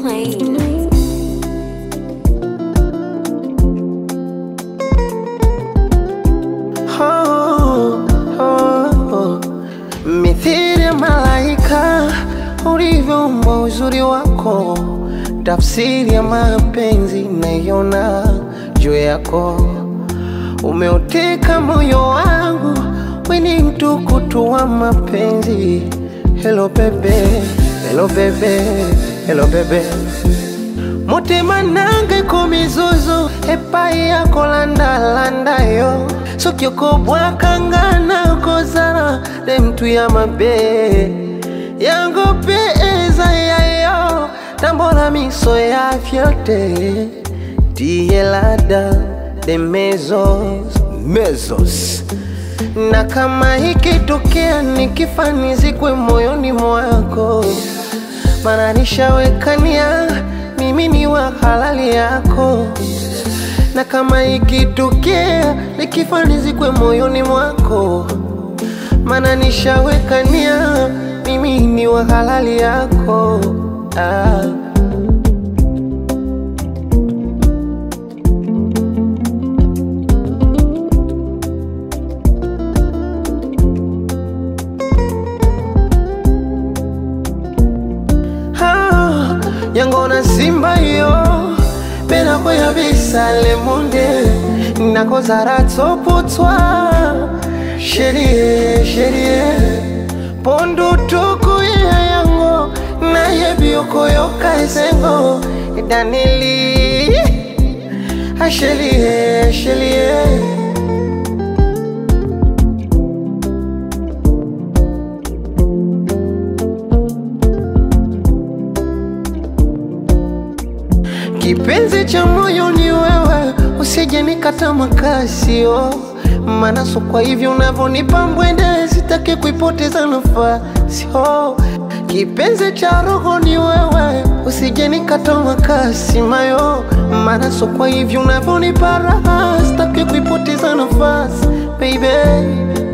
plane. Oh, oh, oh. Mithili ya malaika ulivyoumbwa uzuri wako, tafsiri ya mapenzi naiona juu yako. Umeuteka moyo wangu, we ni mtukutu wa mapenzi. Hello bebe, hello bebe, hello bebe mutima nange kumizuzu epai yako landalanda yo soki okobwakangana kozala ne mtu ya mabe yango mpe eza yayo tambola miso ya fiote tielada de mezos mezos na kama ikitokea nikifanizikwe moyoni mwako mana nishawekania mimi ni wa halali yako, na kama ikitokea nikifanizikwe moyoni mwako, mana nishawekania mimi ni wa halali yako ah. Ah, yangona simba yo pena koya bisale monde nakozara tsopotwa sherie sherie pondu tuku ya yango nayebi okoyoka esengo danili ashelie shelie Kipenzi cha moyo ni wewe, usije nikata makasio, maana so kwa hivyo unavyonipa mbwende, sitaki kuipoteza nafasi. Oh, kipenzi cha roho ni wewe, usije nikata makasi mayo, maana so kwa hivyo unavyonipa raha, sitaki kuipoteza nafasi baby.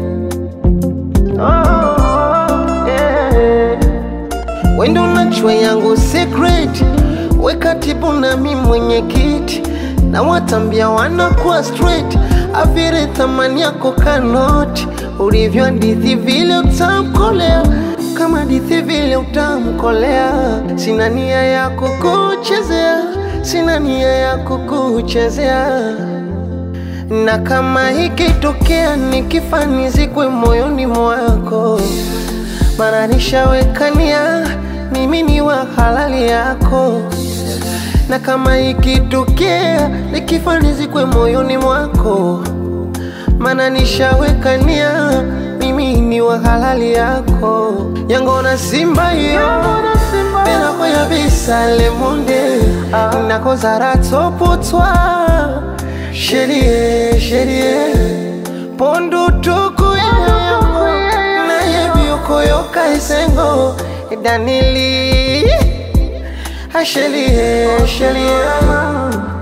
Oh, yeah. Wendo unajua yangu secret, we katibu na mi mwenyekiti, na watambia wanakuwa straight, avire thamani yako kanoti, ulivyo hadithi vile utamkolea, kama hadithi vile utamkolea. Sina nia ya kukuchezea, sina nia ya kukuchezea na kama ikitokea nikifanizikwe moyoni mwako, mara nishawekania mimi ni wa halali yako, na kama ikitokea nikifanizikwe moyoni mwako, mana nishawekania mimi ni wa halali yako, yangona simba yo pena koya bisale monde nakozara tsopotwa sherie sherie pondu tuku yango nayebi okoyoka esengo danili ashelie shelie